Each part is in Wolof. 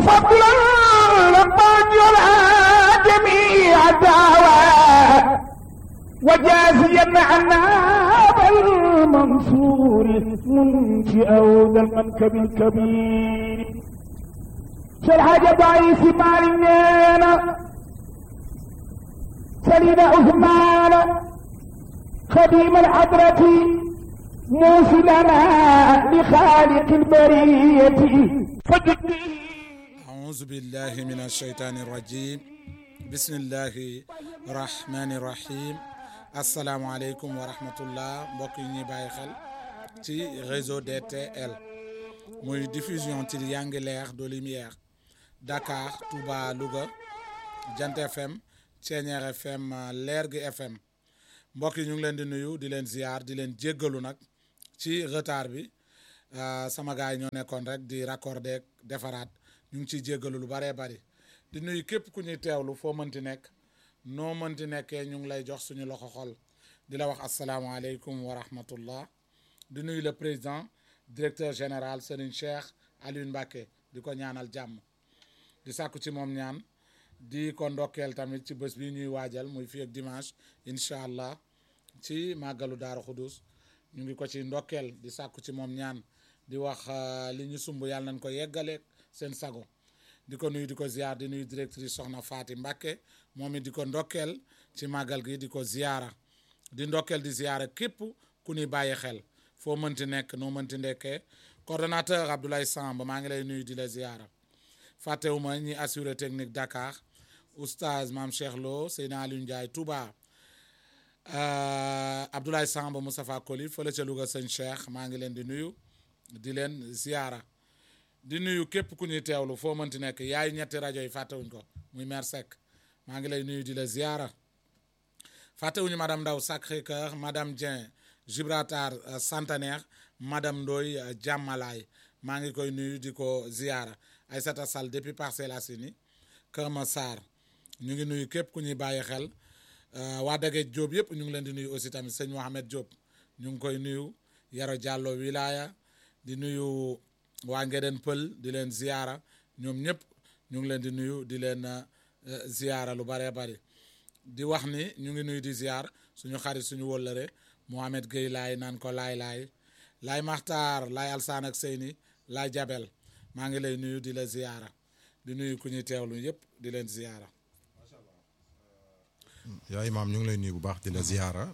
فضلا لقد جميع الدعوات وجازيا عنا بالمنصور منشئ ذا المنكب الكبير شرح ضعيف مالنا سليم عثمان خديم الحضرة موصلنا لخالق البرية فجدي أعوذ بالله من الشيطان الرجيم بسم الله الرحمن الرحيم asalaamaaleykum wa rahmatullah mbokk yi ñuy bàyyi xel ci réseau DTL muy diffusion ci Yanguileer de Lumière Dakar Touba Louga Jant FM Ceeñeer FM Lergui FM mbokk yi ñu ngi leen di nuyu di leen ziar di leen jéggalu nag ci retard bi sama gars yi ñoo nekkoon rek di raccorder defaraat ñu ngi ciy jéggalu lu bëree bëri di nuyu képp ku ñuy teewlu foo mënti nekk noo mënti nekkee ñu ngi lay jox suñu loxo xol di la wax asalaamaaleykum wa rahmatullah di nuyu le président directeur général Serigne Cheikh Alioune Mbacké di ko ñaanal jàmm di sàkku ci moom ñaan di ko ndokkeel tamit ci bés bi ñuy waajal muy fii ak dimanche incha allah ci màggalu Daaru Xudus ñu ngi ko ci ndokkeel di sàkku ci moom ñaan di wax li ñu sumb yàlla nañ ko yeggaleeg seen sago di ko nuyu di ko ziar di nuyu directrice soxna Faati Mbàkke moom it di ko ndokkeel ci màggal gi di ko ziara di ndokkeel di ziara képp ku ni bàyyi xel foo mënti nekk noo mënti ndekkee coordonnateur Abdoulaye Samb maa ngi lay nuyu di la ziara fàttewuma ñi assuré technique Dakar oustaz maam Cheikh Lo Seydina Aliou Ndiaye Touba Abdoulaye Samb Moustapha Koli fële ca Louga sëñ Cheikh maa ngi leen di nuyu di leen ziara di nuyu képp ku ñuy teewlu foo mënti nekk yaay ñetti rajo yi fàttewuñ ko muy maire Seck maa ngi lay nuyu di la ziara fàttewuñu madame Ndaw Sacré-Cœur madame Dieng Gibraltar Centenaire madame Ndoy Jàmmalaay maa ngi koy nuyu di ko ziara Aïssata Sall depuis Parcelles Assainies Kër Massar ñu ngi nuyu képp ku ñuy bàyyi xel waa Dageej Diop yëpp ñu ngi leen di nuyu aussi tamit sëñ Mohamed Diop ñu ngi koy nuyu Yaro Diallo wilaya di nuyu waa Ngeden Pël di leen ziara ñoom ñëpp ñu ngi leen di nuyu di leen ziara lu bëree bëri di wax ni ñu ngi nuyu di ziar suñu xarit suñu wóllëre Mohamed Gueye laay naan ko laay laay laay Maxtaar laay Alsaan ak Seyni laay Jabel maa ngi lay nuyu di la ziara di nuyu ku ñuy teewlu yëpp di leen ziara. yaa imaam ñu ngi lay nuyu bu baax di la ziara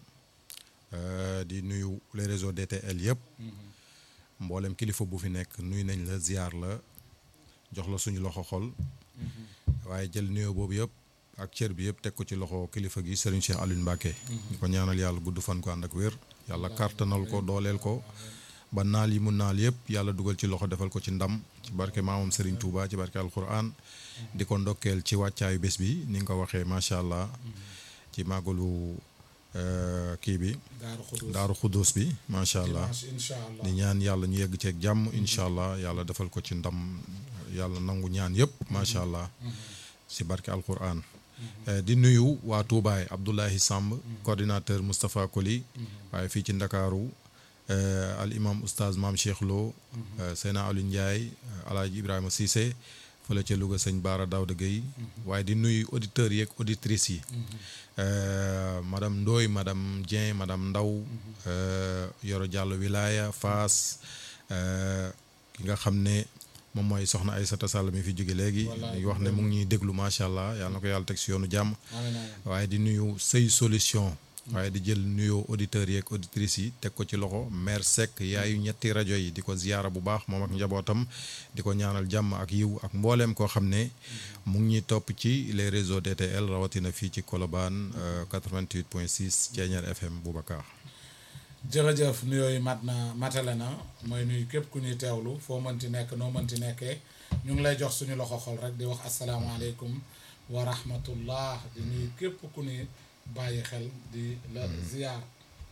di nuyu les réseaux DTL yëpp. mboolem kilifa bu fi nekk nuyu nañ la ziar la jox la suñu loxo xol waaye jël nuyoo boobu yëpp ak cër bi yëpp teg ko ci loxo kilifa gi Serigne Cheikh Alioune Mbacké ñu ko ñaanal yàlla gudd fan ko ànd ak wér yàlla kàttanal ko dooleel ko ba naal yi mu naal yëpp yàlla dugal ci loxo defal ko ci ndam ci barke maamam Serigne Touba ci barke alquran di ko ndokkeel ci wàccaayu bés bi ni nga ko waxee macha allah ci màggalu kii bi daaru xudus bi macha allah di ñaan yàlla ñu yegg ceeg jàmm incha allah yàlla defal ko ci ndam yàlla nangu ñaan yëpp macha allah si barke alquran di nuyu waa Toubaay Abdoulahi Samb coordinateur Moustapha Koli waaye fii ci Ndakaaru al imam oustaz maam Cheikh Lo Seyna Aliou Ndiaye alaaji Ibrahima Cissé fële ca Louga sëñ Baara Daouda Gueye waaye di nuyu auditeurs yeeg auditrices yi madame Ndoy madame Dieng madame Ndaw Yoro Diallo Wilaya Faas ki nga xam ne moom mooy soxna Aïssata Sall mi fi jóge léegi ñu wax ne mu ngi ñuy déglu macha allah yàlla na ko yàlla teg si yoonu jàmm waaye di nuyu sëy solution waaye di jël nuyoo auditeurs yeeg auditrices yi teg ko ci loxo maire Seck yaayu ñetti rajo yi di ko ziyaara bu baax moom ak njabootam di ko ñaanal jàmm ak yiw ak mbooleem koo xam ne mu ngi ñuy topp ci les réseaux DTL rawatina fii ci Colobane 88 point 6 Thiéniere FM Boubacar jërëjëf nuyoo yi mat na matale na mooy nuyu képp ku ñuy teewlu foo mënti nekk noo mënti nekkee ñu ngi lay jox suñu loxo xol rek di wax asalaamaaleykum wa rahmatullah di nuyu képp ku ñuy bàyyi xel di la ziar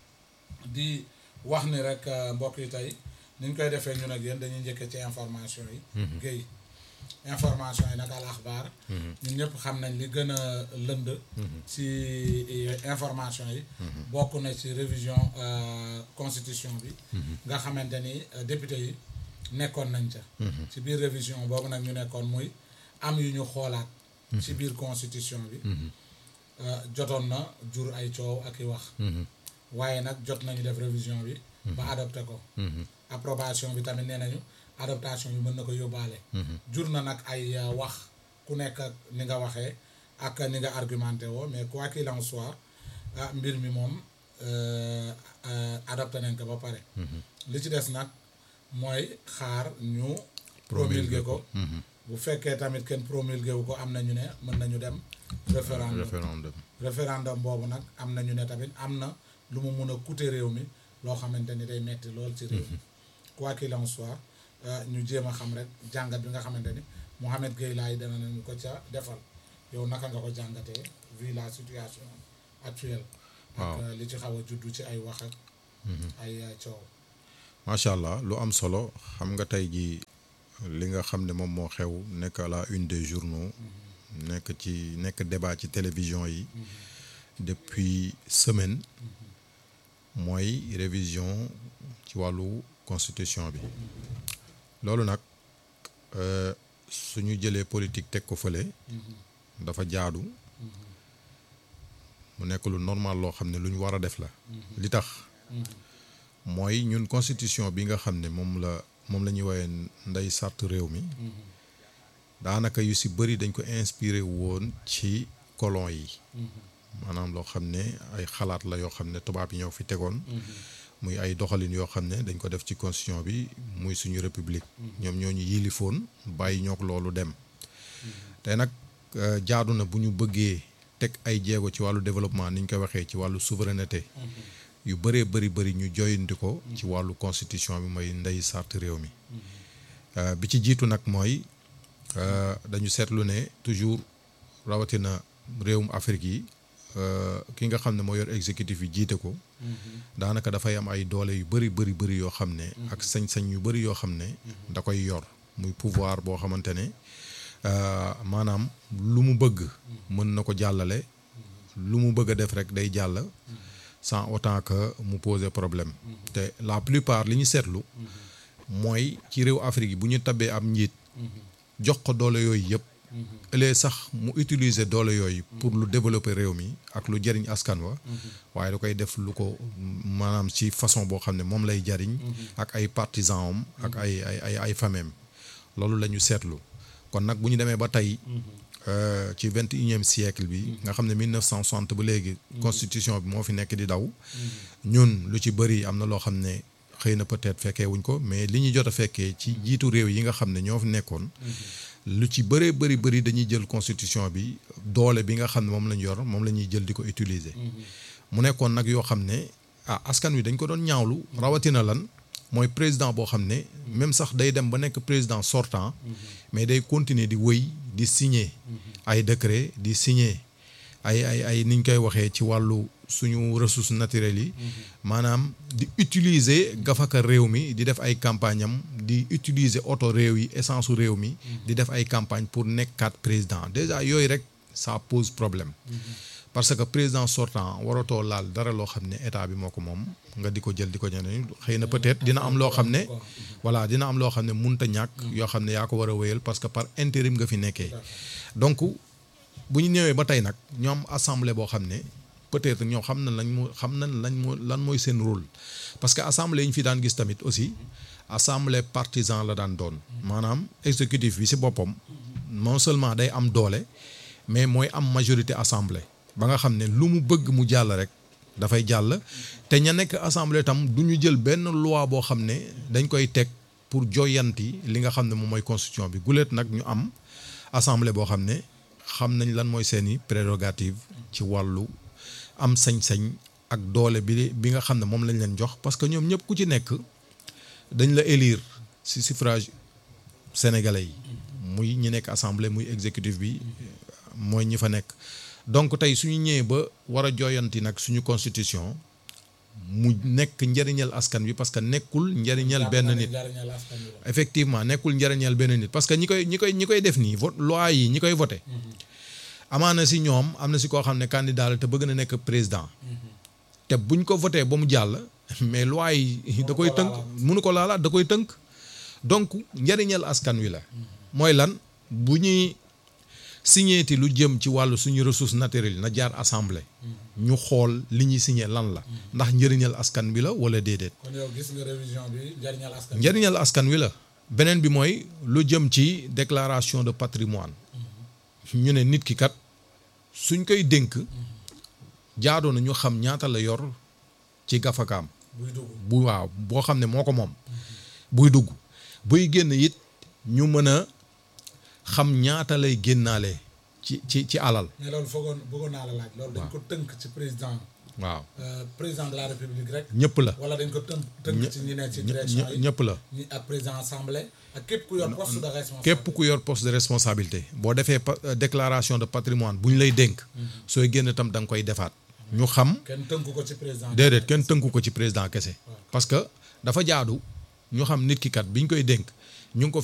di wax ni rek mbokk yi tey ni ñu koy defee ñun ak yéen dañuy njëkkee ci information yi. Guèye information yi nag al axbaar ñun ñëpp xam nañ li gën a lënd. ci information yi. bokk na ci révision constitution bi. nga xamante ni député yi nekkoon nañ ca. ci biir révision boobu nag ñu nekkoon muy am yu ñu xoolaat ci biir constitution bi euh, jotoon na jur ay coow ak i wax waaye nag jot nañu def révision bi ba adopté ko approbation bi tamit nee nañu adaptation bi mën na ko yóbbaale jur na nag ay euh, wax ku nekk ak ni nga waxee ak ni nga argumenté woo mais quoi qu'il en soit ah mbir mi moom euh, euh, adopté nañ ko ba pare li ci des nag mooy xaar ñu promulgué ko bu fekkee tamit kenn promulgué wu ko am na ñu ne mën nañu dem référendum référendum référendum boobu nag am na ñu ne tamit am na lu mu mun a coûter réew mi loo xamante ni day metti lool ci réew mi quoi qu'il en soit euh, ñu jéem a xam rek jàngat bi nga xamante ni Mouhamed Gueye laay dana nañu ko ca defal yow naka nga ko jàngatee vu la situation actuelle ak Waaw. euh, li ci xaw a juddu ci ay wax ak ay euh, coow macha allah lu am solo xam nga tey jii li nga xam ne moom moo xew nekk à la une des journaux nekk ci nekk débat ci télévision yi depuis semaine mooy révision ci wàllu constitution bi loolu nag euh, suñu jëlee politique teg ko fële dafa jaadu mu nekk lu normal loo xam ne lu ñu war a def la li tax mooy ñun constitution bi nga xam ne moom la moom la ñuy woowee ndey sart réew mi daanaka yu si bëri dañ ko inspiré woon ci colon yi maanaam loo xam ne ay xalaat la yoo xam ne tubaab yi ñoo fi tegoon muy ay doxalin yoo xam ne dañ ko def ci constitution bi muy suñu république ñoom ñoo ñu yilifoon bàyyi ñook loolu dem te nag euh, jaadu na bu ñu bëggee teg ay jéego ci wàllu développement ni ñu koy waxee ci wàllu souveraineté yu bëree bëri bëri ñu joyanti ko ci wàllu constitution bi mooy ndey sart réew mi Euh, bi ci jiitu nag mooy euh, dañu seetlu ne toujours rawatina réewum Afrique yi euh, ki nga xam ne moo yor exécutif yi jiite ko daanaka dafay am ay doole yu bëri bëri bëri yoo xam ne ak sañ-sañ yu bëri yoo xam ne da koy yor muy pouvoir boo xamante ne euh, maanaam lu mu bëgg mën na ko jàllale lu mu bëgg a def rek day jàll sans autant que mu poser problème te la plupart li ñu seetlu mooy ci réew Afrique yi bu ñu tabee am njiit jox ko doole yooyu yëpp ëllëg sax mu utiliser doole yooyu pour lu développer réew mi ak lu jariñ askan wa waaye da koy def lu ko maanaam ci façon boo xam ne moom lay jariñ ak ay partisans am ak ay ay ay ay famem loolu la ñu seetlu kon nag bu ñu demee ba tey euh, ci vingt et unième siècle bi nga xam ne 1960 ba léegi constitution bi moo fi nekk di daw ñun lu ci bëri am na loo xam ne xëy na peut-être fekkee wuñ ko mais li ñu jot a fekkee ci jiitu réew yi nga xam ne ñoo fi nekkoon lu ci bëree bëri bëri dañuy jël constitution bi doole bi nga xam ne moom lañ yor moom la ñuy jël di ko utiliser mu nekkoon nag yoo xam ne ah askan wi dañ ko doon ñaawlu rawatina lan mooy président boo xam ne même sax day dem ba nekk président sortant mais day continuer di wëy di signer ay décret di signer ay ay ay niñ koy waxee ci wàllu suñu ressources naturelles yi maanaam di utiliser gafaka réew mi di def ay campagne am di utiliser oto réew yi essence su réew mi di def ay campagne pour nekkaat président déjà yooyu rek ça pose problème parce que président sortant waratoo laal dara loo xam ne état bi moo ko moom nga di ko jël di ko ñeneen xëy na peut-être dina am loo xam ne voilà dina am loo xam ne munta ñàkk yoo xam ne yaa ko war a wéyal parce que par intérim nga fi nekkee donc bu ñu ñëwee ba tey nag ñoo am assemblée boo xam ne peut-être ñoo xam na lañ mu xam nañ lañ moo lan mooy seen rôle parce que assemblée yi ñu fi daan gis tamit aussi assemblée partisan la daan doon maanaam exécutif bi ci boppam non seulement day am doole mais mooy am majorité assemblée ba nga xam ne lu mu bëgg mu jàll rek dafay jàll te ña nekk assemblée tam du ñu jël benn loi boo xam ne dañ koy teg pour joyanti li nga xam ne moom mooy constitution bi guléet nag ñu am assemblée boo xam ne xam nañ lan mooy seeni prérogative ci wàllu am sañ-sañ ak doole bi bi nga xam ne moom lañ leen jox parce que ñoom ñëpp ku ci nekk dañ la élire ci suffrage sénégalais yi muy ñi nekk assemblée muy exécutif bi mooy ñi fa nekk donc tey suñu ñëwee ba war a jooyanti nag suñu constitution mu nekk njëriñal askan bi parce que nekkul njëriñal benn nit njariñal askan wi la. effectivement nekkul njëriñal benn nit parce que ñi koy ñi koy ñi koy def nii vote loi yi ñi koy voté amaana si ñoom am na si koo xam ne candidat la te bëgg na nekk président te buñ ko voté ba mu jàll mais loi yi da koy tënk mënu ko laalaat da koy tënk donc njëriñal askan wi la mooy lan bu ñuy signéeti lu jëm ci wàllu suñu ressource naturelle na jaar assemblée ñu xool li ñuy signé lan la ndax njëriñal askan bi la wala déedéet kon yow gis nga révision bi njariñal askan wi. njëriñal askan wi la beneen bi mooy lu jëm ci déclaration de patrimoine ñu ne nit ki kat suñ koy dénk jaadoo na ñu xam ñaata la yor ci gafakaam buy dugg bu waaw boo xam ne moo ko moom buy dugg buy génn it ñu mën a xam ñaata lay génnaale ci ci ci alal mais loolu foogoon bëggoon naa la laaj. loolu dañ ko tënk ci président waaw euh, président de la république rek. ñëpp la wala dañ ko tënk tënk ci ñi nekk ci direction yi. ñëpp la ñi ak président assemblée ak képp ku yor poste de responsable. képp ku yor poste de responsabilité boo defee pa- euh, déclaration de patrimoine bu ñu lay dénk sooy génn tam da nga koy defaat ñu xam kenn tënku ko ci président. déedéet kenn tënku ko ci président kese parce que dafa jaadu ñu xam nit ki kat bi ñu koy dénk ñu ngi ko